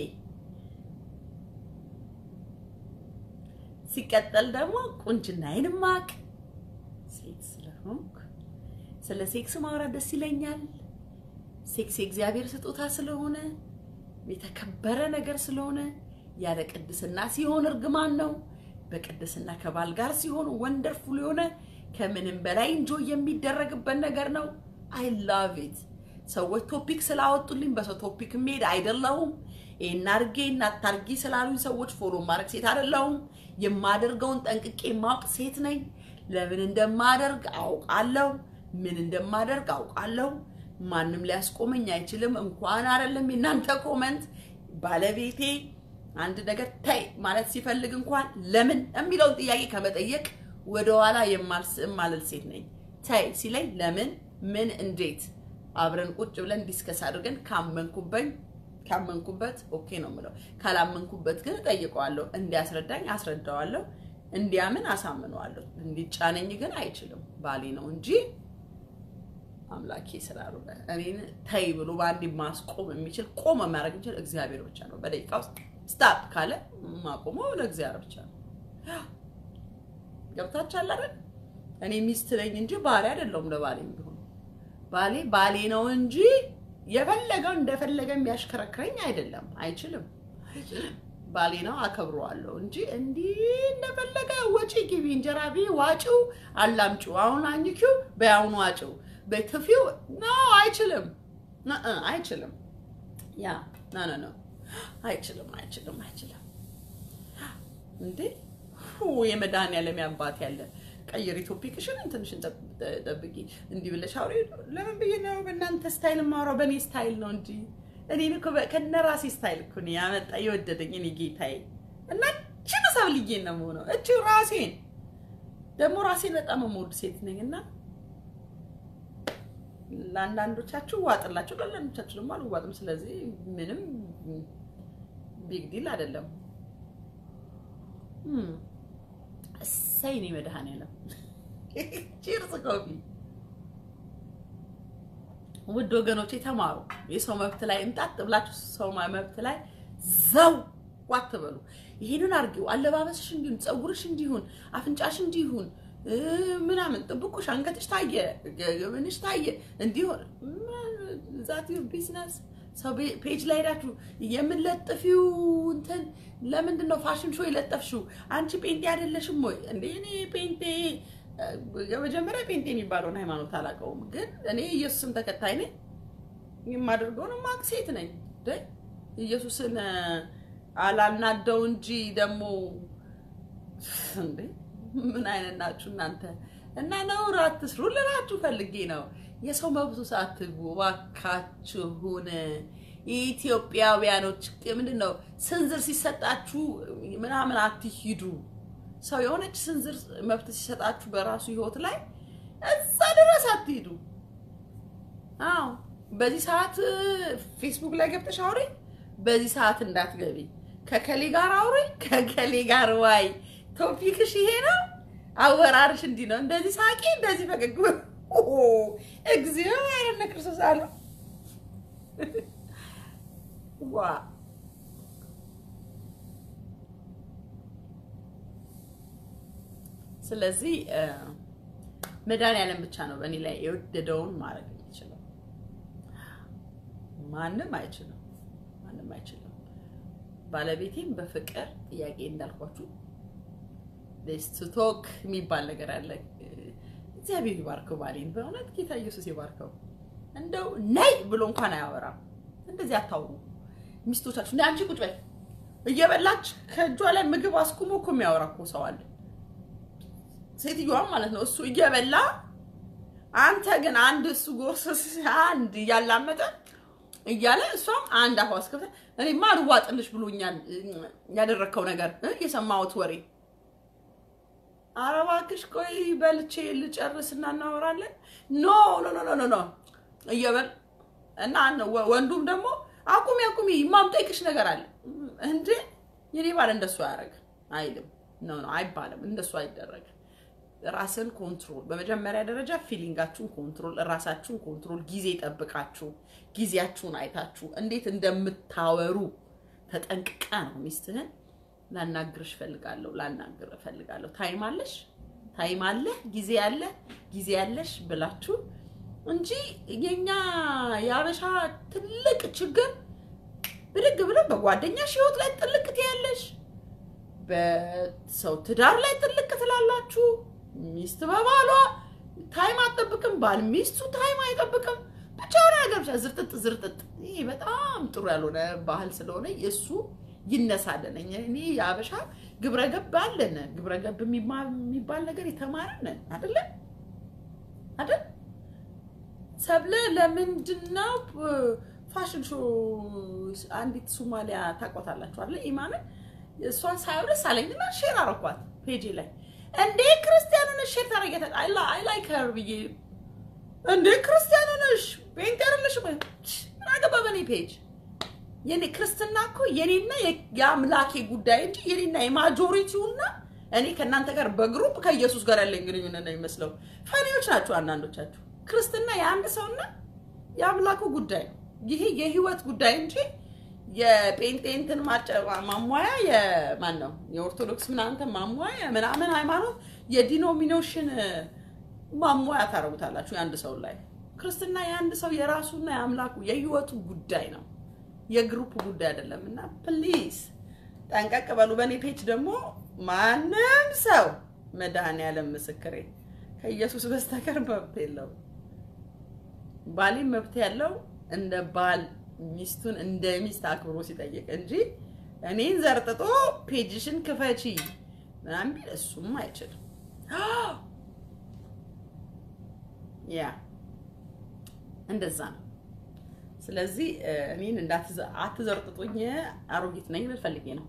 [SPEAKER 1] ሲቀጠል ደግሞ ቁንጅናዬን ማቅ ሴት ስለሆንኩ ስለ ሴክስ ማውራት ደስ ይለኛል። ሴክስ የእግዚአብሔር ስጦታ ስለሆነ የተከበረ ነገር ስለሆነ ያለ ቅድስና ሲሆን እርግማን ነው። በቅድስና ከባል ጋር ሲሆን ወንደርፉል የሆነ ከምንም በላይ እንጆ የሚደረግበት ነገር ነው። አይ ላቭ ኢት። ሰዎች ቶፒክ ስላወጡልኝ በሰው ቶፒክ የሚሄድ አይደለሁም። ይህን አድርጌ እናታርጊ ስላሉኝ ሰዎች ፎሎ ማድረግ ሴት አይደለሁም። የማደርገውን ጠንቅቄ ማወቅ ሴት ነኝ። ለምን እንደማደርግ አውቃለሁ። ምን እንደማደርግ አውቃለሁ። ማንም ሊያስቆመኝ አይችልም። እንኳን አይደለም የእናንተ ኮመንት ባለቤቴ አንድ ነገር ተይ ማለት ሲፈልግ እንኳን ለምን የሚለውን ጥያቄ ከመጠየቅ ወደኋላ የማልል ሴት ነኝ። ተይ ሲለኝ ለምን፣ ምን፣ እንዴት አብረን ቁጭ ብለን ዲስከስ አድርገን ካመንኩበኝ ካመንኩበት ኦኬ ነው የምለው። ካላመንኩበት ግን እጠይቀዋለሁ። እንዲያስረዳኝ አስረዳዋለሁ። እንዲያምን አሳምነዋለሁ። እንዲጫነኝ ግን አይችልም። ባሌ ነው እንጂ አምላኬ ስላሉ እኔን ተይ ብሎ በአንዴ ማስቆም የሚችል ቆመ የሚያደርግ የሚችል እግዚአብሔር ብቻ ነው። በደቂቃ ውስጥ ስታፕ ካለ ማቆመው ለእግዚአብሔር ብቻ ነው። ገብታችኋል አይደል? እኔ ሚስት ነኝ እንጂ ባሌ አይደለሁም። ለባሌ ቢሆን ባሌ ባሌ ነው እንጂ የፈለገው እንደፈለገ የሚያሽከረክረኝ አይደለም። አይችልም፣ ባሌ ነው፣ አከብረዋለሁ እንጂ እንዲህ እንደፈለገ ወጪ ግቢ፣ እንጀራ ቢ ዋጪው፣ አላምጪው፣ አሁን አኝኪው፣ በያሁኑ ዋጪው በትፊው ኖ አይችልም፣ አይችልም። ያ ኖ ኖ ኖ አይችልም፣ አይችልም፣ አይችልም። እንዴ የመድኃኒዓለም አባት ያለ ቀይሪ ቶፒክሽን ትንሽን ጠብቂ። እንዲህ ብለሽ አውሪ። ለምን ብዬ ነው በእናንተ ስታይል የማወራው? በእኔ ስታይል ነው እንጂ እኔን እኮ ከነ ራሴ ስታይል እኮ ነው ያመጣ የወደደኝ እኔ ጌታዬ። እና እችን ሰብልዬ ነው የምሆነው እች ራሴን ደግሞ ራሴን በጣም የምወድ ሴት ነኝ እና ለአንዳንዶቻችሁ ዋጥላችሁ ለአንዳንዶቻችሁ ደግሞ አልዋጥም። ስለዚህ ምንም ቢግ ዲል አይደለም። እሰይ እኔ መድኃኒዓለም ቺርስ ኮፊ። ውድ ወገኖች የተማሩ የሰው መብት ላይ እንጣጥ ብላችሁ ሰው መብት ላይ ዘው አትበሉ። ይሄንን አድርጊው፣ አለባበስሽ እንዲሁን፣ ፀጉርሽ እንዲሁን፣ አፍንጫሽ እንዲሁን ምናምን ጥብቁሽ፣ አንገትሽ ታየ፣ ምንሽ ታየ እንዲሆን ዛት ቢዝነስ ሰው ፔጅ ላይ ሄዳችሁ የምንለጥፊው እንትን ለምንድን ነው ፋሽን ሾው የለጠፍሽው? አንቺ ፔንቴ አይደለሽም ወይ እንዴ? እኔ ፔንቴ የመጀመሪያ ፔንቴ የሚባለውን ሃይማኖት አላውቀውም፣ ግን እኔ ኢየሱስን ተከታይ ነኝ። የማደርገውን ማቅ ሴት ነኝ። ኢየሱስን አላናደው እንጂ ደግሞ እንዴ ምን አይነት ናችሁ እናንተ? እና ነውር አትስሩ ልላችሁ ፈልጌ ነው። የሰው መብቱ ሳትግቡ እባካችሁን። ኢትዮጵያውያኖች ምንድን ነው ስንዝር ሲሰጣችሁ ምናምን አትሂዱ። ሰው የሆነች ስንዝር መብት ሲሰጣችሁ በራሱ ህይወት ላይ እዛ ድረስ አትሂዱ። አዎ በዚህ ሰዓት ፌስቡክ ላይ ገብተሽ አውሪ፣ በዚህ ሰዓት እንዳትገቢ። ከከሌ ጋር አውሪ፣ ከከሌ ጋር ዋይ። ቶፒክሽ ይሄ ነው፣ አወራርሽ እንዲህ ነው። እንደዚህ ሳቂ፣ እንደዚህ ፈገግ እግዚኦ ያረነ ክርስቶስ አሉ ዋ ስለዚህ መድኃኒዓለም ብቻ ነው በእኔ ላይ የወደደውን ማድረግ የሚችለው። ማንም አይችልም፣ ማንም አይችልም። ባለቤቴም በፍቅር ጥያቄ እንዳልኳችሁ ቶክ የሚባል ነገር አለ። እግዚአብሔር ይባርከው ባሌን፣ በእውነት ጌታ ኢየሱስ ይባርከው። እንደው ነይ ብሎ እንኳን አያወራም። እንደዚህ አታውሩ ሚስቶቻችሁ። እንደ አንቺ ቁጭ በይ እየበላች ከእጇ ላይ ምግብ አስቁሞ እኮ የሚያወራ እኮ ሰው አለ። ሴትዮዋም ማለት ነው እሱ እየበላ አንተ ግን አንድ እሱ ጎርስ አንድ እያላመጠ እያለ እሷም አንድ አፏ አስከፍታ እኔማ አልዋጥልሽ ብሎኛል ያደረግከው ነገር የሰማሁት ወሬ ኧረ እባክሽ ቆይ በልቼ ልጨርስና እናወራለን። ኖ ኖ ኖ ኖ ኖ እየበል እና ወንዱም ደግሞ አቁሚ አቁሚ የማምጠይቅሽ ነገር አለ እንዴ የኔ ባል እንደሱ አያደርግ አይልም። ኖ ኖ አይባልም፣ እንደሱ አይደረግም። ራስን ኮንትሮል፣ በመጀመሪያ ደረጃ ፊሊንጋችሁን ኮንትሮል፣ ራሳችሁን ኮንትሮል፣ ጊዜ ጠብቃችሁ ጊዜያችሁን አይታችሁ እንዴት እንደምታወሩ ተጠንቅቀ ነው ሚስትህን ላናግርሽ እፈልጋለሁ ላናግር እፈልጋለሁ። ታይም አለሽ ታይም አለ ጊዜ አለ ጊዜ ያለሽ ብላችሁ እንጂ የኛ የአበሻ ትልቅ ችግር ብድግ ብለን በጓደኛሽ ህይወት ላይ ጥልቅ ትያለሽ፣ በሰው ትዳር ላይ ጥልቅ ትላላችሁ። ሚስት በባሏ ታይም አትጠብቅም፣ ባል ሚስቱ ታይም አይጠብቅም። ብቻ ሆነ ነገር ብቻ ዝርጥጥ ዝርጥጥ። ይሄ በጣም ጥሩ ያልሆነ ባህል ስለሆነ የእሱ ይነሳለን። እኔ የአበሻ ግብረ ገብ አለን። ግብረ ገብ የሚባል ነገር የተማርን ነን አይደለ አይደል? ሰብለ ለምንድን ነው ፋሽን ሾ አንዲት ሶማሊያ ታውቋታላችሁ አይደል? ኢማንን እሷን ሳይሆን ደስ አለኝና ሼር አረኳት ፔጄ ላይ እንዴ ክርስቲያን ነሽ ሼር ታረጊያታለሽ? አይ ላይክ ሄር ብዬ እንዴ ክርስቲያን ነሽ ፔንት ያረለሽ ምን አገባ በኔ ፔጅ የኔ ክርስትና እኮ የኔና የአምላኬ ጉዳይ እንጂ የኔና የማጆሪቲውና እኔ ከእናንተ ጋር በግሩፕ ከኢየሱስ ጋር ያለኝ ግንኙነት ነው የሚመስለው። ፈሪዎች ናቸው አንዳንዶቻችሁ። ክርስትና የአንድ ሰውና የአምላኩ ጉዳይ ነው። ይሄ የህይወት ጉዳይ እንጂ የጴንጤ እንትን ማሟያ የማን ነው የኦርቶዶክስ ምናምን ማሟያ ምናምን ሃይማኖት የዲኖሚኔሽን ማሟያ ታደርጉታላችሁ የአንድ ሰው ላይ። ክርስትና የአንድ ሰው የራሱና የአምላኩ የህይወቱ ጉዳይ ነው የግሩፕ ጉዳይ አይደለም። እና ፕሊዝ ጠንቀቅ በሉ። በእኔ ፔጅ ደግሞ ማንም ሰው መድኃኔዓለም ምስክሬ ከኢየሱስ በስተቀር መብት የለውም። ባሌም መብት ያለው እንደ ባል ሚስቱን እንደ ሚስት አክብሮ ሲጠይቅ እንጂ እኔን ዘርጥጦ ፔጅሽን ክፈቺ ምናምን ቢል እሱም አይችልም። ያ እንደዛ ነው። ስለዚህ እኔን አትዘርጥጡኝ፣ አሮጊት ነኝ ልል ፈልጌ ነው።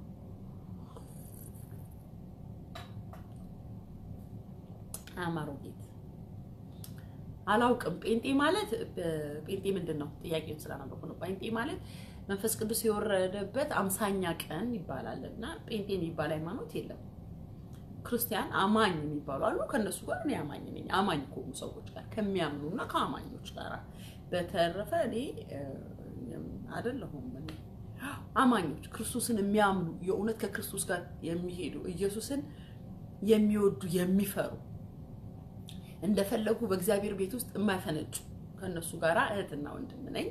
[SPEAKER 1] አም አሮጊት አላውቅም። ጴንጤ ማለት ጴንጤ ምንድን ነው? ጥያቄውን ስላነበኩ ነው። ጴንጤ ማለት መንፈስ ቅዱስ የወረደበት አምሳኛ ቀን ይባላል እና ጴንጤ የሚባል ሃይማኖት የለም። ክርስቲያን አማኝ የሚባሉ አሉ። ከእነሱ ጋር እኔ አማኝ ነኝ። አማኝ ከሆኑ ሰዎች ጋር ከሚያምኑና ከአማኞች ጋር። በተረፈ እኔ አይደለሁም። እኔ አማኞች ክርስቶስን የሚያምኑ የእውነት ከክርስቶስ ጋር የሚሄዱ ኢየሱስን የሚወዱ የሚፈሩ እንደፈለጉ በእግዚአብሔር ቤት ውስጥ የማይፈነጩ ከእነሱ ጋር እህትና ወንድም ነኝ።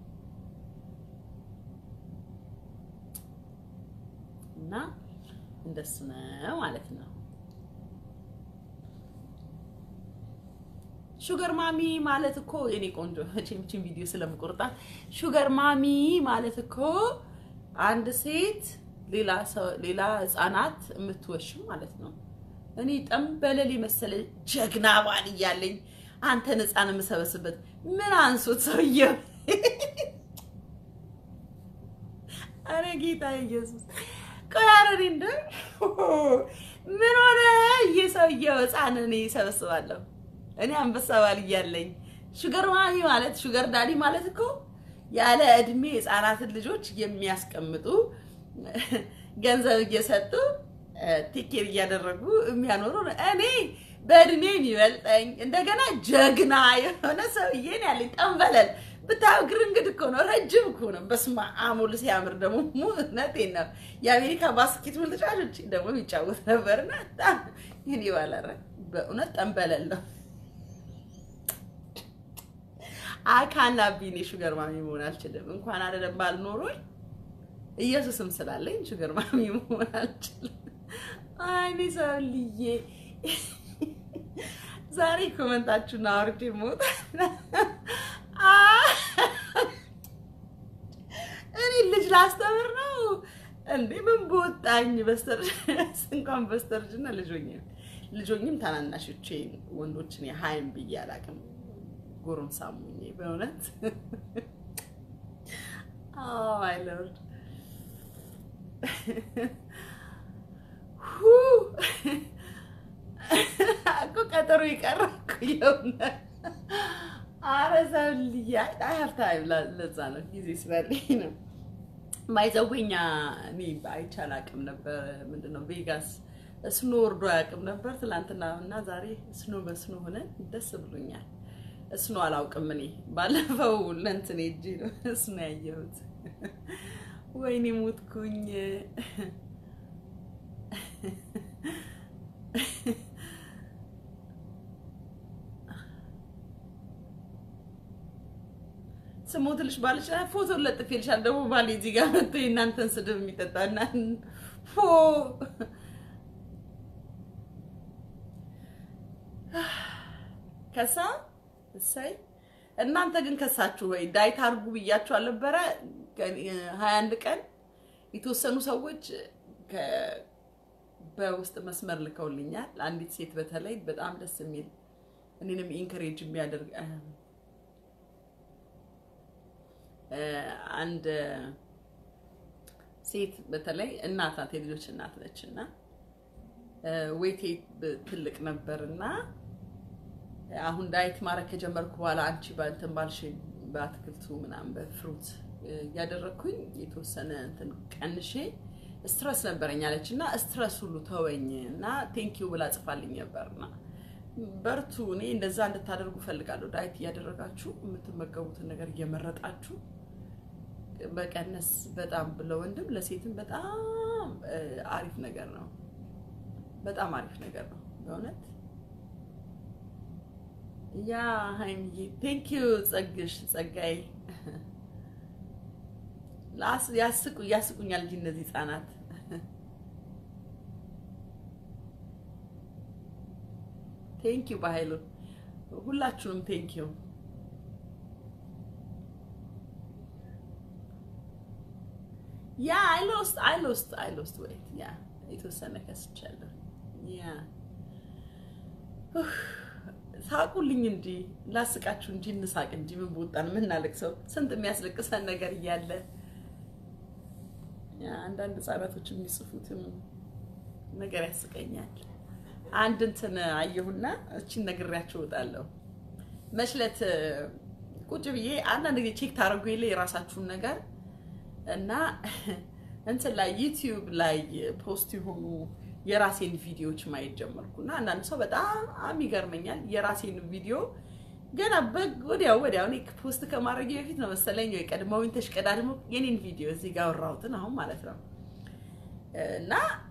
[SPEAKER 1] እና እንደሱ ነው ማለት ነው። ሹገር ማሚ ማለት እኮ የኔ ቆንጆ ቺምቺም ቪዲዮ ስለምቆርጣት ሹገር ማሚ ማለት እኮ አንድ ሴት ሌላ ሌላ ህፃናት የምትወሽም ማለት ነው። እኔ ጠንበለል የመሰለ ጀግና ባል እያለኝ አንተን ህፃን የምሰበስበት ምን አንሶት ሰውየው? አረ ጌታ ኢየሱስ ቆያረኔ እንደ ምን ሆነ? እየሰውየው ህፃን እኔ ይሰበስባለሁ። እኔ አንበሳ ባል እያለኝ ሹገር ማሚ ማለት ሹገር ዳዲ ማለት እኮ ያለ እድሜ ህፃናትን ልጆች የሚያስቀምጡ ገንዘብ እየሰጡ ቴኬር እያደረጉ የሚያኖሩ እኔ በእድሜ የሚበልጠኝ እንደገና ጀግና የሆነ ሰውዬን ያለኝ ጠንበለል ብታየው ግርንግድ እኮ ነው። ረጅም እኮ ነው። በስመ አብ ወልድ ሲያምር ደግሞ እውነቴን ነው። የአሜሪካ ባስኬትቦል ተጫዋቾች ደግሞ የሚጫወት ነበርና ይህን ባላረ በእውነት ጠንበለል ነው። አካና ቢኔ ሹገር ማሚ መሆን አልችልም። እንኳን አይደለም ባልኖሮኝ ኢየሱስም ስላለኝ ሹገር ማሚ መሆን አልችልም። አይኔ ሰውልዬ ዛሬ ኮመንታችሁን አውርጄ ሞት እኔ ልጅ ላስተምር ነው እንዴ? ምን በወጣኝ በስተርጅና እንኳን በስተርጅና ልጆኝ ልጆኝም ታናናሾቼን ወንዶችን የሀይም ብዬ አላውቅም። ጎረምሳ ሳሙኝ በእውነት አይ ሎርድ እኮ ቀጠሮ የቀረ እኮ የእውነት ኧረ ሰውልዬ ሀብታ ለዛ ነው ጊዜ ስላለኝ ነው። ማይዘወኛ እኔ አይቼ አላውቅም ነበር። ምንድን ነው ቬጋስ ስኖ ወርዶ አያውቅም ነበር። ትናንትና እና ዛሬ ስኖ በስኖ ሆነን ደስ ብሎኛል። ስኖ አላውቅም እኔ ባለፈው ለእንትን ሄጄ ነው ስኖ ያየሁት። ወይኔ ሞትኩኝ። ስሞትልሽ ባልሽ ፎቶ ለጥፌልሻል። ደግሞ ባሌ እዚህ ጋር መጥቶ የእናንተን ስድብ የሚጠጣ እና ፎ ከሳ እሰይ። እናንተ ግን ከሳችሁ ወይ ዳይት አድርጉ ብያችሁ አልነበረ? ሀያ አንድ ቀን የተወሰኑ ሰዎች በውስጥ መስመር ልከውልኛል። አንዲት ሴት በተለይ በጣም ደስ የሚል እኔንም ኢንከሬጅ የሚያደርግ አንድ ሴት በተለይ እናት ናት፣ የልጆች እናት ነች እና ዌቴ ትልቅ ነበር እና አሁን ዳይት ማድረግ ከጀመርኩ በኋላ አንቺ በእንትን ባልሽ በአትክልቱ ምናምን በፍሩት እያደረግኩኝ የተወሰነ እንትን ቀንሼ ስትረስ ነበረኝ አለች እና ስትረስ ሁሉ ተወኝ እና ቴንኪው ብላ ጽፋልኝ ነበርና በርቱ። እኔ እንደዛ እንድታደርጉ ፈልጋለሁ። ዳይት እያደረጋችሁ የምትመገቡትን ነገር እየመረጣችሁ መቀነስ በጣም ለወንድም ለሴትም በጣም አሪፍ ነገር ነው። በጣም አሪፍ ነገር ነው በእውነት ያ ሀይሚዬ ቴንኪዩ ጸግሽ ጸጋዬ ያስቁ ያስቁኛል እንጂ እነዚህ ህጻናት ቴንኪዩ በኃይሉ ሁላችሁንም ቴንኪዩ ያ አይ ሎስት አይ ሎስት አይ ሎስት ዌይት ያ የተወሰነ ከስቻለሁ ያ ሳቁልኝ እንጂ ላስቃችሁ እንጂ እንሳቅ እንጂ ምን በወጣን የምናለቅሰው ስንት የሚያስለቅሰን ነገር እያለ አንዳንድ ህጻናቶች የሚጽፉትም ነገር ያስቀኛል። አንድ እንትን አየሁና እቺን ነግሬያቸው እወጣለሁ። መችለት ቁጭ ብዬ አንዳንድ ጊዜ ቼክ ታደርጉ የለ የራሳችሁን ነገር እና እንትን ላይ ዩቲዩብ ላይ ፖስት የሆኑ የራሴን ቪዲዮዎች ማየት ጀመርኩ እና አንዳንድ ሰው በጣም ይገርመኛል። የራሴን ቪዲዮ ገና ወዲያው ወዲያው እኔ ፖስት ከማድረግ በፊት ነው መሰለኝ ወይ ቀድመውኝ ተሽቀዳድሞ የኔን ቪዲዮ እዚህ ጋር አወራሁትን አሁን ማለት ነው እና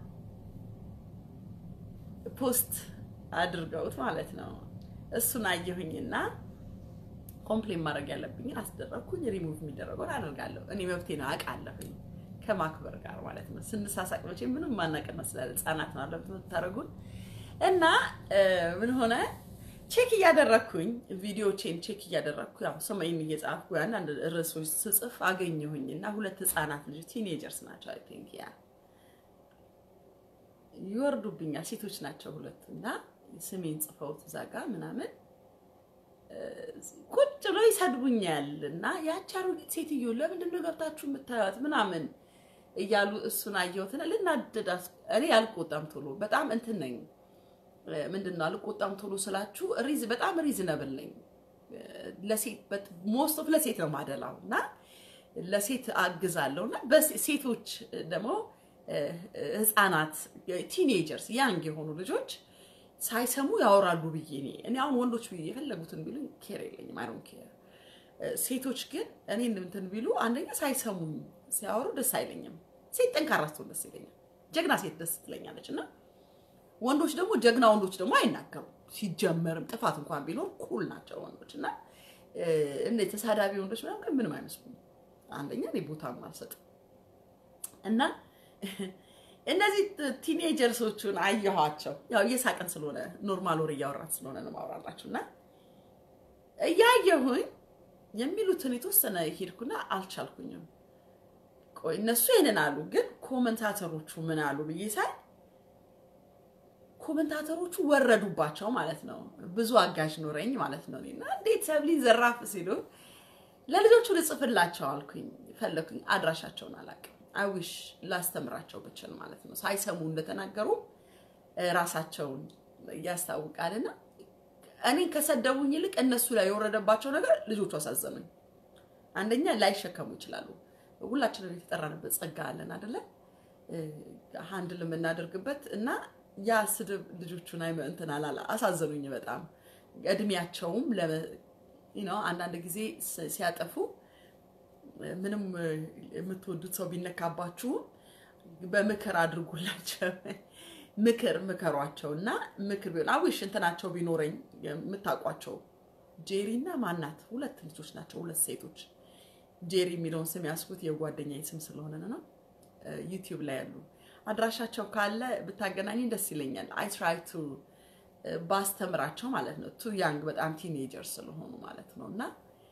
[SPEAKER 1] ፖስት አድርገውት ማለት ነው። እሱን አየሁኝና ኮምፕሌን ማድረግ ያለብኝን አስደረግኩኝ። ሪሙቭ የሚደረገውን አደርጋለሁ። እኔ መብቴ ነው አውቃለሁኝ፣ ከማክበር ጋር ማለት ነው። ስንሳሳቅ መቼ ምንም ማናቀር መስላል። ህጻናት ነው አለበት የምታደርጉን እና ምን ሆነ ቼክ እያደረግኩኝ ቪዲዮቼን ቼክ እያደረግኩ ያው ስሜን እየጻፍኩ አንዳንድ ርዕሶች ስጽፍ አገኘሁኝ እና ሁለት ህጻናት ልጅ ቲኔጀርስ ናቸው አይ ቲንክ ያ ይወርዱብኛል። ሴቶች ናቸው ሁለቱ እና ስሜን ጽፈውት እዛ ጋ ምናምን ቁጭ ብሎ ይሰድቡኛል እና ያቺ አሮጊት ሴትዮ ለምንድን ነው ገብታችሁ የምታዩት ምናምን እያሉ እሱን አየሁትና ልናደድ እኔ አልቆጣም ቶሎ በጣም እንትን ነኝ ምንድን ነው አልቆጣም ቶሎ ስላችሁ ሪዝ በጣም ሪዝነብል ነኝ ለሴት ሞስት ኦፍ ለሴት ነው ማደላው እና ለሴት አግዛለሁ እና ሴቶች ደግሞ ህፃናት ቲኔጀርስ ያንግ የሆኑ ልጆች ሳይሰሙ ያወራሉ ብዬ እኔ እኔ አሁን ወንዶች ብዬ የፈለጉትን ቢሉ ኬር የለኝም። አይ ዶንት ኬር። ሴቶች ግን እኔ እንትን ቢሉ አንደኛ ሳይሰሙኝ ሲያወሩ ደስ አይለኝም። ሴት ጠንካራ ስትሆን ደስ ይለኛል። ጀግና ሴት ደስ ትለኛለች። እና ወንዶች ደግሞ ጀግና ወንዶች ደግሞ አይናገሩም። ሲጀመርም ጥፋት እንኳን ቢኖር ኩል ናቸው ወንዶች እና እንደ ተሳዳቢ ወንዶች ምናምን ግን ምንም አይመስሉም። አንደኛ እኔ ቦታም አልሰጥም እና እነዚህ ቲኔጀርሶቹን አየኋቸው። ያው እየሳቅን ስለሆነ ኖርማል ወሬ እያወራን ስለሆነ ነው ማውራላችሁ እና እያየሁኝ የሚሉትን የተወሰነ ሄድኩና አልቻልኩኝም። ቆይ እነሱ ይህንን አሉ፣ ግን ኮመንታተሮቹ ምን አሉ ብዬ ሳይ ኮመንታተሮቹ ወረዱባቸው ማለት ነው። ብዙ አጋዥ ኖረኝ ማለት ነው። እና እንዴት ሰብሊ ዘራፍ ሲሉ ለልጆቹ ልጽፍላቸው አልኩኝ፣ ፈለኩኝ። አድራሻቸውን አላውቅም። አይዊሽ ላስተምራቸው ብችል ማለት ነው። ሳይሰሙ እንደተናገሩ ራሳቸውን ያስታውቃልና እኔ ከሰደቡኝ ይልቅ እነሱ ላይ የወረደባቸው ነገር ልጆቹ አሳዘኑኝ። አንደኛ ላይሸከሙ ይችላሉ። ሁላችንም የተጠራንበት ጸጋ አለን አደለ? ሀንድል የምናደርግበት እና ያ ስድብ ልጆቹን እንትን አላላ አሳዘኑኝ በጣም እድሜያቸውም አንዳንድ ጊዜ ሲያጠፉ ምንም የምትወዱት ሰው ቢነካባችሁም በምክር አድርጉላቸው። ምክር ምከሯቸው እና ምክር ቢሆን አዊሽ እንትናቸው ቢኖረኝ የምታውቋቸው ጄሪ እና ማናት ሁለት ልጆች ናቸው፣ ሁለት ሴቶች። ጄሪ የሚለውን ስም ያስኩት የጓደኛዬ ስም ስለሆነ ነው። ዩቲዩብ ላይ ያሉ አድራሻቸው ካለ ብታገናኝ ደስ ይለኛል። አይ ትራይ ቱ ባስተምራቸው ማለት ነው። ቱ ያንግ በጣም ቲኔጀር ስለሆኑ ማለት ነው እና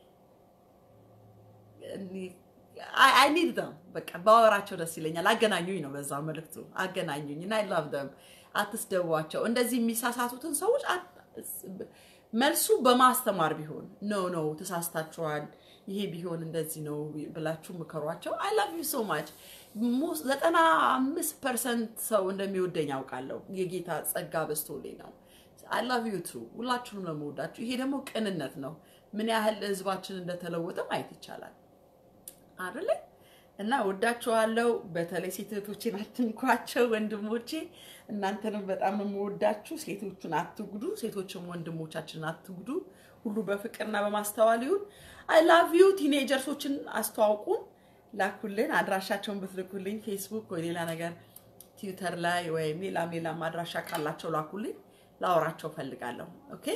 [SPEAKER 1] አይ ኒድ ደም በቃ ባወራቸው ደስ ይለኛል። አገናኙኝ ነው በዛ መልዕክቱ አገናኙኝ እና አይ ላቭ ደም። አትስደቧቸው። እንደዚህ የሚሳሳቱትን ሰዎች መልሱ በማስተማር ቢሆን ኖ ኖ ተሳስታችኋል፣ ይሄ ቢሆን እንደዚህ ነው ብላችሁ ምከሯቸው። አይ ላቭ ዩ ሶ ማች። ዘጠና አምስት ፐርሰንት ሰው እንደሚወደኝ ያውቃለሁ። የጌታ ጸጋ በዝቶልኝ ነው። አይ ላቭ ዩ ቱ። ሁላችሁንም ነው የምወዳችሁ። ይሄ ደግሞ ቅንነት ነው። ምን ያህል ህዝባችን እንደተለወጠ ማየት ይቻላል አይደለ? እና ወዳችኋለሁ። በተለይ ሴት እህቶቼን አትንኳቸው፣ ወንድሞቼ እናንተንም በጣም ነው የምወዳችሁ። ሴቶቹን አትጉዱ፣ ሴቶችም ወንድሞቻችንን አትጉዱ። ሁሉ በፍቅርና በማስተዋል ይሁን። አይ ላቭ ዩ። ቲኔጀርሶችን አስተዋውቁን፣ ላኩልን። አድራሻቸውን ብትልኩልኝ ፌስቡክ ወይ ሌላ ነገር ትዊተር ላይ ወይም ሌላም ሌላም አድራሻ ካላቸው ላኩልኝ፣ ላወራቸው ፈልጋለሁ። ኦኬ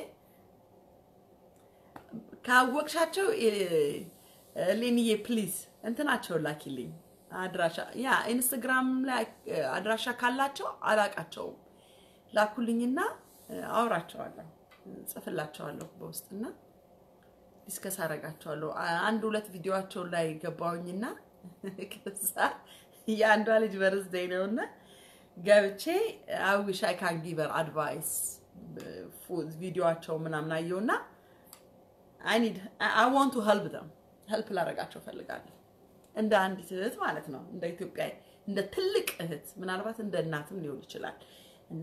[SPEAKER 1] ካወቅሻቸው ሌኒዬ ፕሊዝ እንትናቸውን ላኪልኝ አድራሻ ያ ኢንስታግራም ላይ አድራሻ ካላቸው አላቃቸውም ላኩልኝና አውራቸዋለሁ ጽፍላቸዋለሁ በውስጥና ዲስከስ አረጋቸዋለሁ አንድ ሁለት ቪዲዮቸው ላይ ገባውኝና ከዛ የአንዷ ልጅ በርዝዴይ ነውና ገብቼ አዊሽ አይ ካን ጊቨር አድቫይስ ቪዲዮቸው ምናምን አየውና አይ ኒድ አይ ዋንት ቱ ሄልፕ ደም ሄልፕ ላደርጋቸው ፈልጋለሁ። እንደ አንዲት እህት ማለት ነው፣ እንደ ኢትዮጵያ እንደ ትልቅ እህት ምናልባት እንደ እናትም ሊሆን ይችላል። እና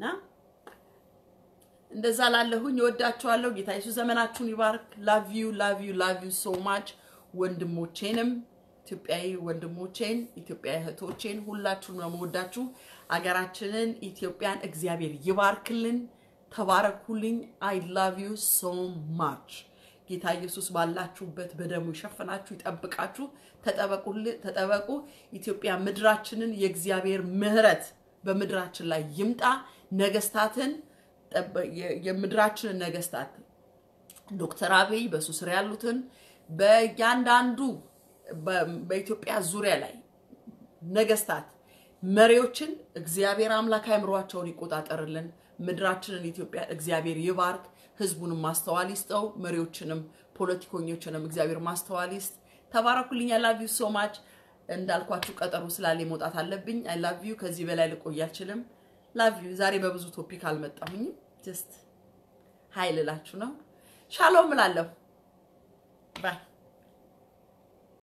[SPEAKER 1] እንደዛ ላለሁኝ እወዳችኋለሁ። ጌታ ኢየሱስ ዘመናችሁን ይባርክ። ላቭ ዩ ላቭ ዩ ላቭ ዩ ሶ ማች። ወንድሞቼንም ኢትዮጵያዊ ወንድሞቼን ኢትዮጵያዊ እህቶቼን ሁላችሁን ነው የምወዳችሁ። አገራችንን ኢትዮጵያን እግዚአብሔር ይባርክልን። ተባረኩልኝ። አይ ላቭ ዩ ሶ ማች። ጌታ ኢየሱስ ባላችሁበት በደሙ ይሸፍናችሁ፣ ይጠብቃችሁ። ተጠበቁ። ኢትዮጵያ ምድራችንን የእግዚአብሔር ምሕረት በምድራችን ላይ ይምጣ። ነገስታትን የምድራችንን ነገስታት ዶክተር አብይ በሱ ስር ያሉትን በእያንዳንዱ በኢትዮጵያ ዙሪያ ላይ ነገስታት መሪዎችን እግዚአብሔር አምላክ አእምሯቸውን ይቆጣጠርልን። ምድራችንን ኢትዮጵያ እግዚአብሔር ይባርክ። ህዝቡንም ማስተዋል ይስጠው። መሪዎችንም ፖለቲከኞችንም እግዚአብሔር ማስተዋል ይስጥ። ተባረኩልኝ። አይ ላቭ ዩ ሶ ማች። እንዳልኳችሁ ቀጠሮ ስላለ መውጣት አለብኝ። አይ ላቭ ዩ። ከዚህ በላይ ልቆይ አልችልም። ላቭ ዩ። ዛሬ በብዙ ቶፒክ አልመጣሁኝም። ጀስት ሀይል እላችሁ ነው። ሻሎም እላለሁ። ባይ